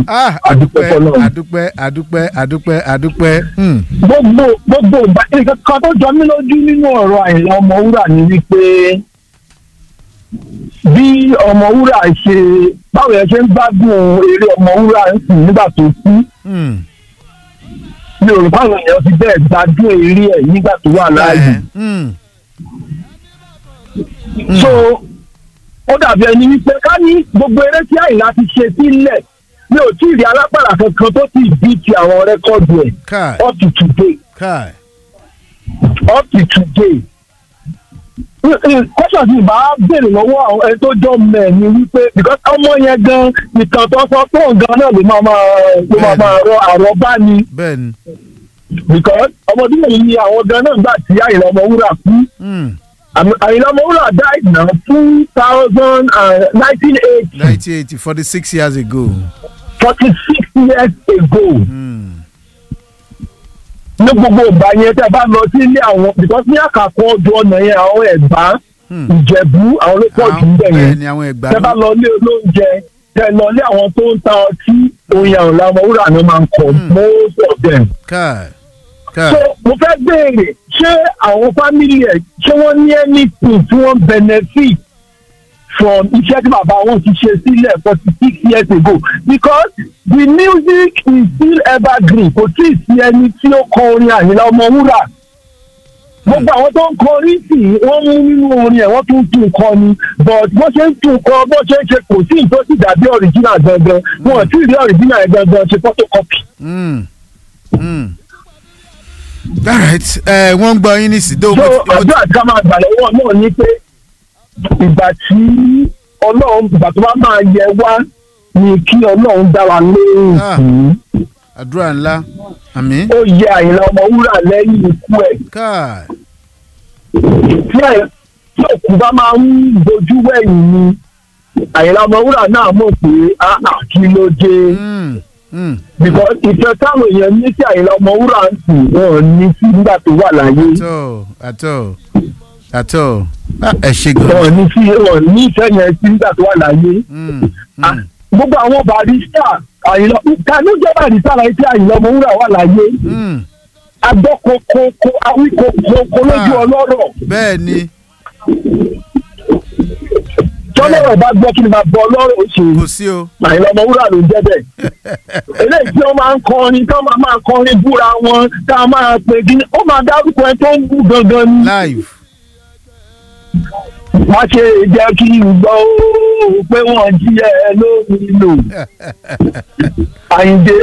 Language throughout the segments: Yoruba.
ah Adúpẹ́ adúpẹ́ fọ́lọ́run. adúpẹ́ adúpẹ́ adúpẹ́ adúpẹ́ hmm. gbogbo gbogbo ìgbà nǹkan kan tó jọ mí lójú nínú ọ̀rọ̀ àìlà ọmọwúrà ni wípé bí ọmọwúrà ṣe báwo yẹn ṣe ń gbádùn eré ọmọwúrà ń sìn nígbà tó kú Hmm. mi ò rò báwọn èèyàn ti bẹ́ẹ̀ gbádùn eré ẹ̀ nígbà tó wà láàyè Hmm. so ó dàbí ẹni wípé ká ní gbogbo eré tí àìlà ti ṣe sílẹ̀ mi ò tí ì rí alápàdà kankan tó ti bí ti àwọn rẹ́kọ̀dù ẹ̀ kai up to today. kai up to today. kọ́sọ̀ tí ìbá béèrè lọ́wọ́ àwọn ẹni tó jọ mẹ́ ni wípé because ọmọ yẹn gan ìtàn tó sọ pé òun gan náà ló máa máa ló máa máa rọ àrọ́bá ni bẹ́ẹ̀ ni because ọmọdé yìí ni àwọn gan náà gbà tí Àyìnlá Ọmọwúrà kú Hmm. Àmì- Àyìnlá Ọmọwúrà died now two thousand and nineteen eighty nineteen eighty forty six years ago. forty six years ago. Hmm. ní gbogbo ìgbà yẹn tẹ́ bá lọ sí ilé àwọn because ní àkàkọ́ ọdún ọ̀nà yẹn àwọn ẹ̀gbá Hmm. ìjẹ̀bú àwọn ló pọ̀ jù ń bẹ̀ bẹ́ẹ̀ yẹn ni àwọn ẹgbàá tẹ́ bá lọ ilé olóúnjẹ tẹ́ lọ ilé àwọn tó ń ta ọtí oyin àwọn Ọmọwúrà ni wọ́n máa ń kọ́ Hmm. most of them. kai kai so mo fẹ́ béèrè ṣé àwọn family ẹ̀ ṣé wọ́n ní anything tí wọ́n benefit from iṣẹ́ tí bàbá wọn ti ṣe sílẹ̀ forty six years ago because the music is still evergreen kò tí ì sí ẹni tí ó kọ orin Àyìnlá Ọmọwúrà gbogbo àwọn tó ń kọ orin sí i wọ́n mú nínú orin ẹ̀ wọ́n tún tún kọ ni but bó ṣe ń tún kọ bó ṣe ń ṣe kò sí ìtọ́ sì dàbí original gangan wọn ò tí ì rí original yẹn gangan ṣe photocopy. Hmm. Hmm. all right ẹ wọ́n ń gbọ́ yín ní sídó so ọjọ́ àti ká máa gbà lọ́wọ́ náà ni pé ìgbà tí ọlọ́run ìgbà tó bá máa yẹ wá ni kí ọlọ́run dá wa lóhùn Ah. sí àdúrà ńlá àmín ó yẹ Àyìnlá Ọmọwúrà lẹ́yìn ikú ẹ̀ kai tí ẹ̀ tí òkú bá máa ń bojú wẹ̀yìn ni Àyìnlá Ọmọwúrà náà mọ̀ pé áà kí ló dé Hmm. Hmm. because ìfẹ́ táwọn èèyàn ní sí Àyìnlá Ọmọwúrà ń sìn wọn ò ní sí nígbà tó wà láyé àtọ̀ àtọ̀ àtọ̀ Ah, ẹ ṣe gan. wọn ò ní sí wọn ò ní ìfẹ́ yẹn sí nígbà tó wà láyé. Hmm. Ah, Hmm. gbogbo àwọn barista àyìnlọ ta ló jẹ́ barista láyé tí Àyìnlá Ọmọwúrà wà láyé Hmm. agbọ́ kokoko awí kokoko lójú Ah. ọlọ́rọ̀ bẹ́ẹ̀ ni tọ́lọ́rọ̀ bá gbọ́ kí ni máa bọ ọlọ́rọ̀ ṣe kò sí o. Àyìnlá Ọmọwúrà ló ń jẹ́ bẹ́ẹ̀ eléyìí tí wọ́n máa ń kọrin tí wọ́n máa kọrin búra wọn tá a máa pè kí ni ó máa dárúkọ ẹ tó ń bú gangan ni live. wọ́n ṣe jẹ́ kí n gbọ́ ó pé wọ́n jí ẹ lómi lò Àyìndé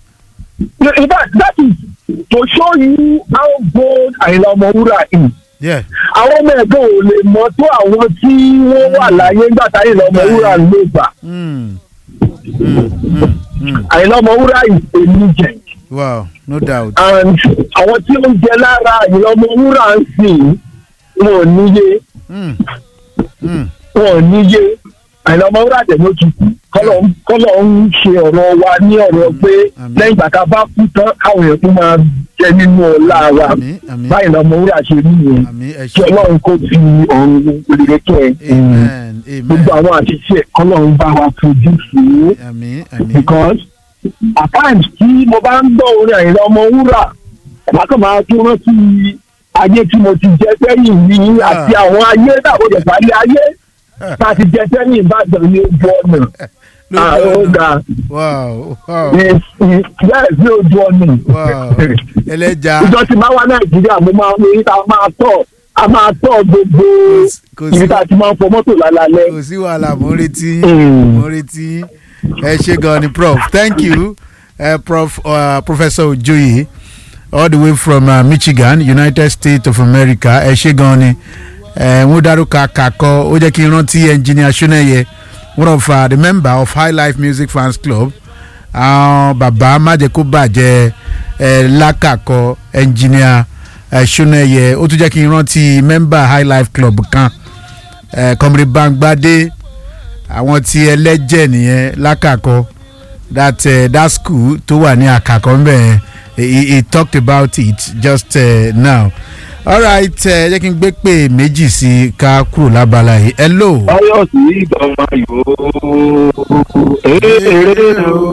in fact that is to show you how bold Àyìnlá Ọmọwúrà is yeah. àwọn ọmọ ẹ̀gbọ́n ò lè mọ̀ tó àwọn tí wọ́n wà láyé nígbà tí Àyìnlá Ọmọwúrà ló gbà Hmm. Hmm. Hmm. Hmm. Àyìnlá Ọmọwúrà is a legend wow no doubt. and àwọn tí ó ń jẹ lára Àyìnlá Ọmọwúrà ń sìn wọn ò níye Hmm. Hmm. wọn ò níye Àyìnlá Ọmọwúrà dẹ̀ ló ti kú kọ́lọ̀ ń- kọ́lọ̀ ń ṣe ọ̀rọ̀ wa ní ọ̀rọ̀ pé Àmín. lẹ́yìn ìgbà tá a bá kú tán káwọn èèyàn tún máa jẹ nínú ọlá wa àmín àmín báyìí Ọmọwúrà ṣe rí yẹn àmín ẹ kí ṣe. Ọlọ́run kó fi ọ̀run rere kẹ́ ẹ. amen gbogbo amen àwọn àṣìṣe kọ́lọ́run bá wa fojú fún un àmín àmín. because at times tí mo bá ń gbọ́ orin Àyìnlá Ọmọwúrà bákan máa tún rántí ayé tí mo ti jẹ sẹ́yìn ní àti àwọn ayé dàbò dẹ̀ parí ayé tá a ti jẹ sẹ́yìn Ìbàdàn ní ojú ọ̀nà àwọn ọ̀gá wow wow bẹ́ẹ̀ sí ojú ọ̀nà wow ẹlẹ́ja ìjọ tí máa wá Nàìjíríà mo máa ń rí ta máa tọ̀ a máa tọ̀ gbogbo kò sí ibi tá a ti máa ń fọ mọ́tò lálálẹ́. kò sí wàhálà mo ń retí Mm. mo ń retí ẹ ṣe gan ni prof thank you uh, prof uh, professor ojoye all the way from uh, michigan united states of america ẹ ṣe gan ni wọ́n dárúkọ àkàkọ́ ó jẹ́ kí n rántí engineer soneye one of uh, the member of high life music fans club àwọn bàbá májèkó bàjẹ́ ẹ lákàkọ́ engineer ẹ soneye ó tún jẹ́ kí n rántí member high life club kan ẹ kọmírí bangbade àwọn tí ẹlẹ́jẹ̀ nìyẹn lákàkọ́ that uh, that school tó wà ní àkàkọ́ ńbẹ̀ he, he talked about it just uh, now alright ẹ jẹ́ kí n gbé pè méjì sí i ká kúrò lábala yìí hello. báyọ̀ sí ìgbọ̀nmọ̀ yòó èrè o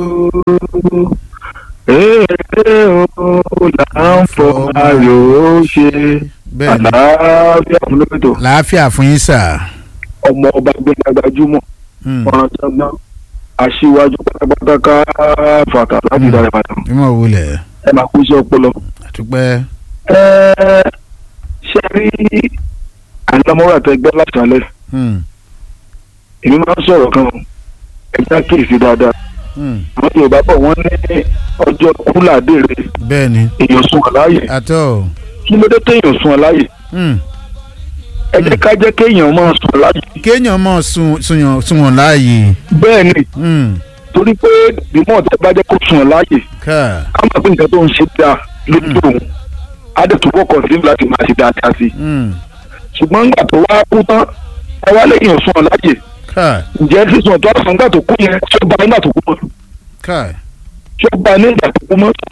Èèrè o là ń fọ ayò ó ṣe. bẹ́ẹ̀ ni Àlàáfíà fún lókètò. làáfíà fún yín sà. Ọmọ ọba gbẹ̀ngà gbajúmọ̀. Hmm. Ọ̀ràn tọ́gbọ́n. Aṣíwájú pátápátá ká fàkà láti dára padà. ìmọ̀ wulẹ̀ Ẹ máa kú iṣẹ́ ọpọlọ. àtúpẹ́. Ẹ ṣe rí àlámọ́ra tẹ gbọ́ láti alẹ́. Hmm. Èmi máa ń sọ̀rọ̀ kan. Ẹ já kíyèsí dáadáa. Hmm. Àwọn Yorùbá bọ̀ wọ́n ní ọjọ́ kúlà dèrè. bẹ́ẹ̀ ni Èèyàn sùn àláyè. àtọ́. Kí ló dé téèyàn sùn àláyè? Hmm. ẹ jẹ́ ká jẹ́ kéèyàn máa sùn láyè. kéèyàn mọ̀ sun sunwọ̀n sunwọ̀n láàyè. bẹ́ẹ̀ ni Hmm. torí pé bímọ tẹ bá jẹ́ kó sùn láyè ká. ká máa pé nǹkan tó ń ṣe dáa lójú òun á dẹ̀ túbọ̀ kọ̀ sí láti máa ṣe dáadáa sí i. Hmm. ṣùgbọ́n nígbà tó wá kú tán ẹ wá lẹ́yìn sùn láyè ká. ǹjẹ́ sísun tó àṣà nígbà tó kú yẹn tí ó bá nígbà tó kú mọ́ ká. tí ó bá nígbà tó kú mọ́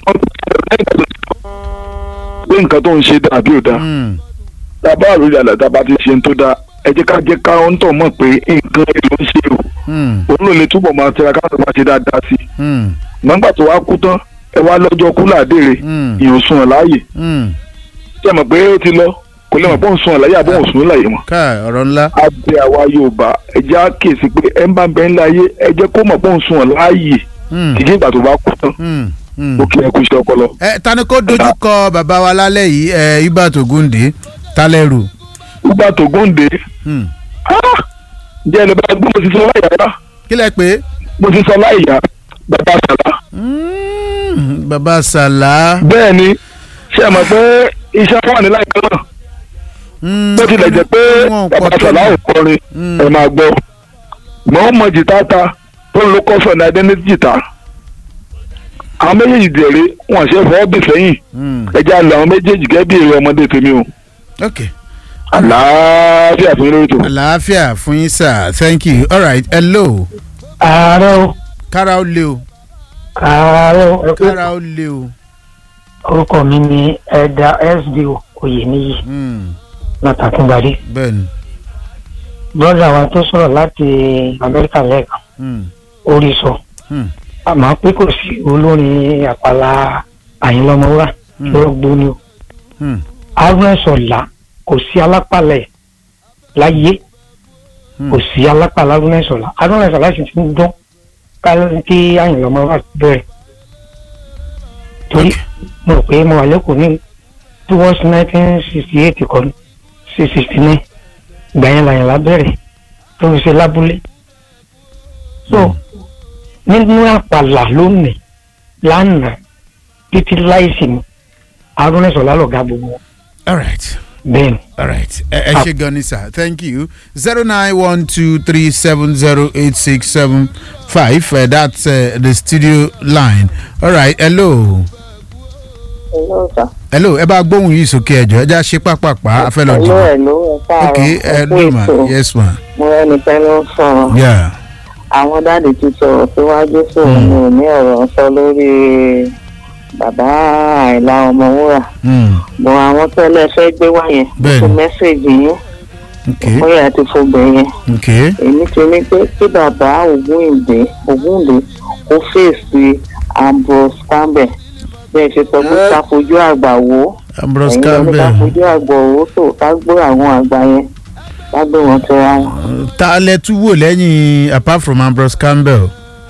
pé nǹkan tó ń ṣe dáa bí ò dáa Hmm. tábà àròyìn àlàdá bá ti ṣe ń tó dáa ẹ jẹ́ ká jẹ́ ká ń tọ̀ mọ̀ pé nǹkan èlò ń ṣe o Hmm. òun ló lè túbọ̀ máa tẹ̀ra ká máa ṣe dáadáa sí i Hmm. nígbà tó wá kú tán ẹ wá lọ́jọ́ kú làdéèrè Hmm. ìyóò sùn ọ̀ láàyè Hmm. tí ẹ mọ̀ pé ó ti lọ kò lè mọ̀ pé ó ń sùn ọ̀ láàyè àbọ̀ òun sùn láàyè mọ́. ká ọ̀rọ̀ ńlá. abẹ àwa Yorùbá ẹ jẹ́ á kíyèsí pé ẹ ń bá bẹ ńlá ayé ẹ jẹ́ kó mọ̀ pé ó ń sùn ọ̀ láàyè Hmm. kìkì ìgbà tó bá kú tán Hmm. Hmm. ó kí ẹ kú iṣẹ́ ọpọlọ. ẹ tani kó dojú kọ bàbá wa lálẹ́ yìí ẹ ibà tó gúndé tálẹ́rù. nígbà tó gòǹde Hmm. jẹ́ ẹni bá gbé mo ti sọ láyà rá kí lẹ pé. mo ti sọ láyà bàbá sàlá. Hmm. bàbá sàlá. bẹ́ẹ̀ ni ṣé ẹ mọ̀ pé iṣẹ́ wà ní láìpẹ́ náà Hmm. bó tilẹ̀ jẹ́ pé wọn ò bàbá pọ̀ tó sàlá ò ní. kọrin Hmm. ẹ máa gbọ́ mọ̀ ọ́n mọ jìtá ta tó ń lo kọ́sọ̀ ní identity jìtá àwọn méjèèjì dèrè wọn ṣe fọwọ́ bì sẹ́yìn Hmm. ẹja lọ àwọn méjèèjì gẹ́gẹ́ bí èrè ọmọdé tèmi o ok àlàáfíà fún yín lórí tó. àlàáfíà fún yín sir thank you all right hello ààrẹ o kára ó lé o ààrẹ o ẹ kú kára ó lé o. orúkọ mi ni ẹ̀dà sdo oyèníyì Hmm. látàkùnbadé bẹ́ẹ̀ni. brọ́dà wa tó sọ̀rọ̀ láti amẹ́ríkà lẹ́ẹ̀kan Hmm. orí sọ Hmm. àmọ́ pé kò sí olórin àpàlà àyìnlọ́mọwúrà Hmm. lọ́rọ̀ gbóni o Hmm. arúnẹ̀sọ̀lá kò sí alápàlẹ̀ láyé Hmm. kò sí alápàlẹ̀ arúnẹ̀sọ̀lá arúnẹ̀sọ̀lá sì ti ń dán ká- kí àyìnlọ́mọwúrà bẹ̀rẹ̀ torí mo rò pé mo wà lẹ́kọ̀ọ́ ní towards nineteen sixty eight kan sí sixty nine ìgbà yẹn làyìnlá bẹ̀rẹ̀ tó fi ṣe lábúlé so nínú àpàlà lónìí lánàá títí láìsí ni arúnẹ̀sọ̀lá lọ̀gá gbogbo wọn. all right. bẹ́ẹ̀ ni All right. Ẹ ẹ ṣe gan ni sir. Thank you. zero nine one two three seven zero eight six seven five. That's uh, the studio line. All right. Hello. Hello, sir. Hello. Ẹ bá gbóhùn yìí sókè ẹjọ́. Ẹ já ṣe pápápá. A fẹ́ lọ Hello, jù. hello, ẹ káàárọ̀. Ok. Ẹ Ẹ kú no ma. ètò. Yes ma. Mo rẹ́ni pẹ́ ló ń sọ̀rọ̀. Yeah. Àwọn dáàdì ti sọ̀rọ̀ síwájú sí òun mi ò ní ọ̀rọ̀ sọ lórí bàbá àìlá ọmọwúrà. Mm. Bọ̀ àwọn tẹ́lẹ̀ fẹ́ gbé wá yẹn. Bẹ́ẹ̀ni. Fún mẹ́sẹ̀gì yẹn. Okay. Bóyá àti fobẹ̀ yẹn. Okay. Èmi ti ní pé kí bàbá Ògúndé Ògúndé kó fèsì Ambrose Campbell. Bẹ́ẹ̀ ṣe sọ pé ká fojú àgbà wò ó. Ambrose Ẹ̀yin ló ní ká Campbell. fojú àgbà wò ó tó ká gbé àwọn àgbà yẹn. Ká gbé wọn tẹra wọn. Ta lẹ tún wò lẹ́yìn apart from Ambrose Campbell?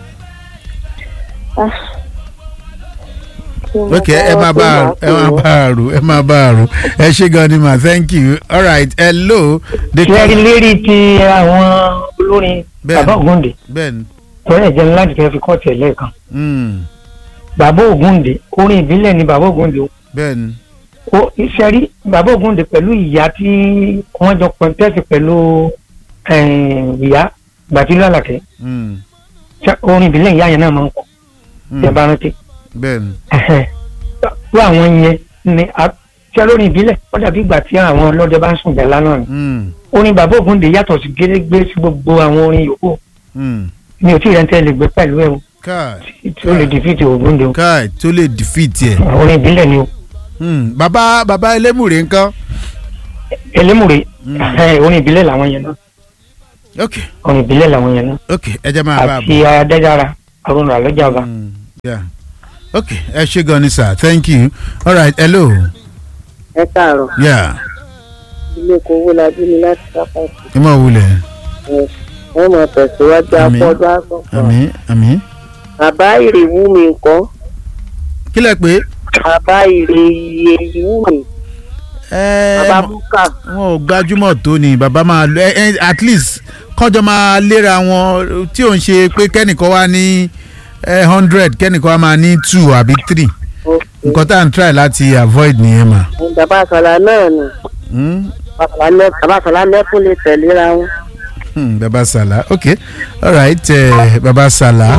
ok ẹ máa bá a ẹ máa bá a rò ẹ máa bá a rò ẹ ṣe gan ni ma thank you all right hello. the ṣẹ́rí lérí ti àwọn olórin Bẹ́ẹ̀ni. bàbá ògúndé bẹ́ẹ̀ni. torí ẹ̀jẹ̀ ńlá ti fẹ́ fi kọ́ tẹ̀ lẹ́ẹ̀kan Mm. bàbá ògúndé orin ìbílẹ̀ ni bàbá ògúndé bẹ́ẹ̀ni. ó ṣẹ́rí bàbá ògúndé pẹ̀lú ìyá tí wọ́n jọ pẹ̀ntẹ́sì pẹ̀lú eh, ìyá gbàtílú àlàkẹ́ Mm. Ṣé orin ìbílẹ̀ ìyá yẹn náà máa ń kọ́ Mm. tẹ̀ bá rántí bẹ́ẹ̀ni. tó àwọn yẹn ni a- ṣé lórin ìbílẹ̀ ó dàbí ìgbà tí àwọn ọlọ́dẹ bá ń sùn jẹ́ lánàá ni Mm. orin bàbá ògúndé yàtọ̀ sí gérégbé sí gbogbo àwọn orin yòókù Mm. mi ò tí ì rẹ́ ń tẹ́ lè gbé pẹ̀lú ẹ̀ o káì tí ó lè dìfìtì ògúndé o káì tó lè defeat ẹ. orin ìbílẹ̀ ni o Mm. bàbá bàbá elémùrè ńkọ́. elémùrè Mm. ẹ̀, orin ìbílẹ̀ làwọn yẹn náà ok orin ìbílẹ̀ làwọn yẹn náà ok ẹ jẹ́ máa bá a àti adẹ́jára arúnà àlọ́jàba Mm. yeah okay ẹ ṣe gan ni sir thank you all right hello ẹ káàárọ̀ yeah ilé kowó la bí mi láti sápàtì ẹ máa wulẹ̀ ẹ ẹ mọ̀ tẹ̀síwájú Àmín. afọ́dún àgbọ̀n àmì àmì bàbá ìrèwú mi nǹkan kí lẹ pé bàbá ìrè iye ìwú mi bàbá ẹ búkà wọn ò gbajúmọ̀ tó ni bàbá máa lọ ẹ ẹ at least kọjọ máa léra wọn tí ò ń ṣe pé kẹ́nìkan wá ní hundred kẹ́nìkan wá máa ní two àbí three nǹkan tá à ń try láti avoid nìyẹn mà. bàbá àsàlà náà nù Hmm? bàbá àsàlà lẹ́kùn lè tẹ̀léra wọn. Hmm, baba sala okay all right uh, baba sala.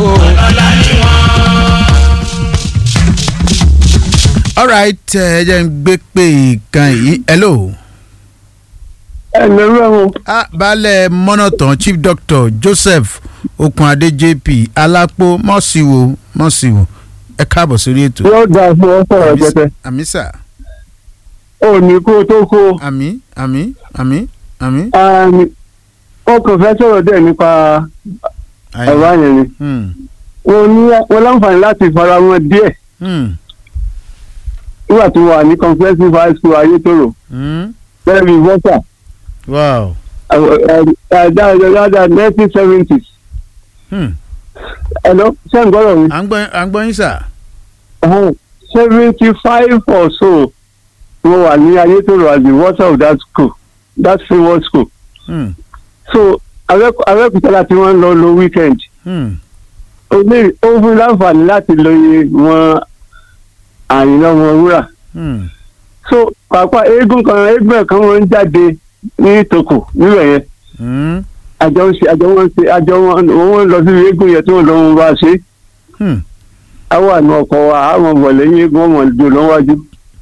all right ẹ jẹ́ n gbé pé ìkan yìí hello. ẹ lórí ẹ̀wọ̀n ah baálẹ̀ mọ́nàtàn chief doctor joseph okunade jp alápò mọ́síwò mọ́síwò ẹ káàbọ̀ sórí ètò. yóò dáa fún ọ sọ̀rọ̀ jẹtẹ àmì sà ò ní kó o tó kó o. àmì àmì àmì àmì. Um, ó kàn fẹ́ sọ̀rọ̀ díẹ̀ nípa ọ̀rọ̀ àyẹn ni Hmm, wọ́n ní wọ́n láǹfààní láti fara wọn díẹ̀ hmm, nígbà tó wà ní comprehensive high school ayétòrò hmm. bẹ́ẹ̀ bí vọ́sà wow. dáadáa nineteen seventies Hmm. ẹ̀lọ́ ṣé ń gbọ́dọ̀ mi à ń gbọ́ à ń gbọ́ yín sà. seventy five or so wọ́n wà ní ayétòrò as the vọ́sà of that school that famous school Hmm, so Abẹ́òkú- abẹ́òkúta láti wọ́n lọ lo weekend hmm. ó ní ó fún láǹfààní láti lóye wọn àyìnlá ọmọ wúrà Hmm. so pàápàá eégún kan eégún kan wọn ń jáde ní tòkò níbẹ̀ yẹn Hmm. àjọ ń ṣe àjọ wọn ń ṣe àjọ wọn wọn ń lọ sí eégún yẹn tí wọn lọ wọn bá ṣe Hmm. àwọn àna ọkọ wa àwọn ọmọ lẹ́yìn eégún ọmọ ìjọ lọ́wájú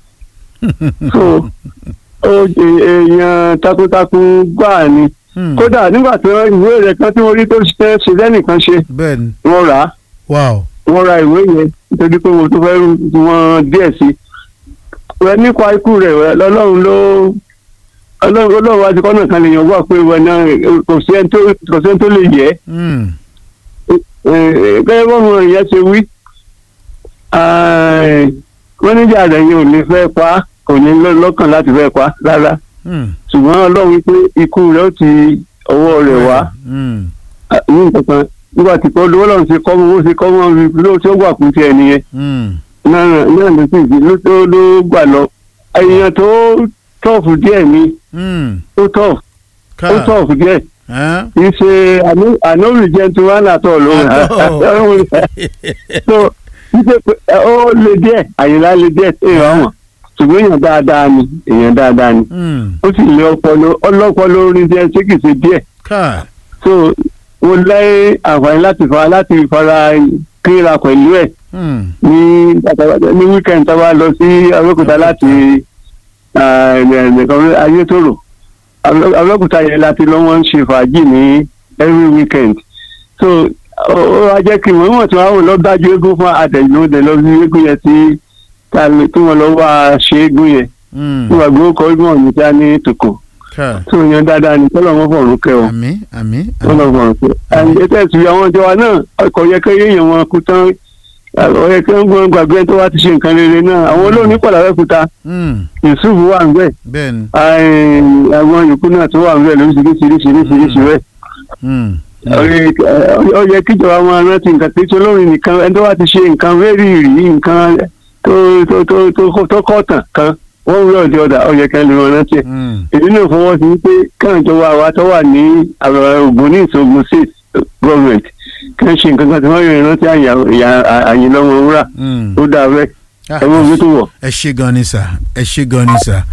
so ó jẹ èèyàn takuntakun gbáà ni Hmm. kódà nígbà tí wọn ìwé rẹ̀ kan tí wọn rí tó ṣe ṣe lẹ́nìkan ṣe bẹ́ẹ̀ni wọn rà á wow. wọ́n ra ìwé yẹn nítorí pé mo tún fẹ́ wọn díẹ̀ sí i rẹ nípa ikú rẹ̀ rẹ lọ́lọ́run ló ọlọ́run ọlọ́run wá ti kọ́nà kan lè yàn wá pé wọn náà kò sí ẹni tó kò sí ẹni tó lè yẹ Hmm. gẹ́gẹ́ bọ́mọ ìyẹn ṣe wí wọ́n níjà rẹ̀ yẹn ò ní fẹ́ pa á, kò ní lọ́- lọ́kàn láti fẹ́ pa á rárá Hmm. ṣùgbọ́n ọlọ́run wípé ikú rẹ̀ ó ti ọwọ́ rẹ̀ wá Hmm. ní nǹkan kan nígbà tí kò lówó lọ́run ṣe kọ́ mọ́ ó ṣe kọ́ mọ́ ló tí ó gbà kú ti ẹ̀ nìyẹn Hmm. náà náà ló sì ló tó ló gbà lọ èèyàn tó tọ̀fù díẹ̀ ni Hmm. ó tọ̀fù ó ká tọ̀fù díẹ̀ Huh? kì í ṣe ànóbì jẹntu wà látọ̀ ló Àtọ̀. so wípé pé, ẹ, ó le díẹ̀ àyìnlá le díẹ̀ èèyàn wọn ṣùgbọ́n èèyàn dáadáa ni èèyàn dáadáa ni Hmm. ó sì lé ọpọlọ ọlọ́pọlọ orin díẹ̀ ṣé kìí ṣe díẹ̀ ká so mo lẹ́ àǹfààní láti fara láti fara kíra pẹ̀lú ẹ̀ Hmm. ní ní weekend tá a bá lọ sí abẹ́òkúta láti ayétòrò abẹ́òkúta yẹn láti lọ́ wọ́n ń ṣe fàájì ní every weekend so ó ó wá jẹ́ kí wọ́n mọ̀ tí wọ́n á wò lọ dájú eégún fún àtẹ̀lódé lọ sí eégún yẹn tí tá a lè- tí wọ́n lọ wá ṣe eégún yẹn Hmm. tí wọ́n gbé kọ́ eégún ọ̀hún tí a ní tòkò ká tó yẹn dáadáa ní tọ́lọ̀ wọn fọ̀rùn kẹ́ ọ àmì àmì tọ́lọ̀ fọ̀rùn kẹ́ ẹ̀ ẹ̀ tẹ̀sí àwọn ìjọba náà ọkọ̀ yẹ kẹ́ yéèyàn wọn kú tán ọ̀yẹ́ kẹ́ ń gbọ́n gbàgbé tó wá ti ṣe nǹkan rere náà àwọn olóòní pọ̀ lábẹ́kúta Hmm. yusuf wà ń bẹ̀ bẹ́ẹ̀ni àwọn yòókù náà tó wà ń bẹ̀ lóríṣiríṣiríṣiríṣi rẹ̀ Hmm. ó yẹ kíjọba máa rántí nǹkan tí olórin nìkan ẹni tó wá ti ṣe nǹkan very rí nǹkan tó tó tó tó tó kọ́ tàn kan wọ́n rí ọ̀dẹ ọ̀dà ó yẹ kí wọ́n lè máa rántí ẹ̀ Hmm. èyí náà fọwọ́ sí pé káwọn ìjọba àwa tó wà ní Ògùn ní ìṣògùn state government kí wọ́n ṣe nǹkan kan tí wọ́n yọ ìrántí àyìnlọ́wọ́ wúrà Hmm. ó dáa bẹ́ẹ̀ Ah, ẹ mọ̀ ojú tó wọ̀. ẹ ṣe gan ni sà ẹ ṣe gan ni sà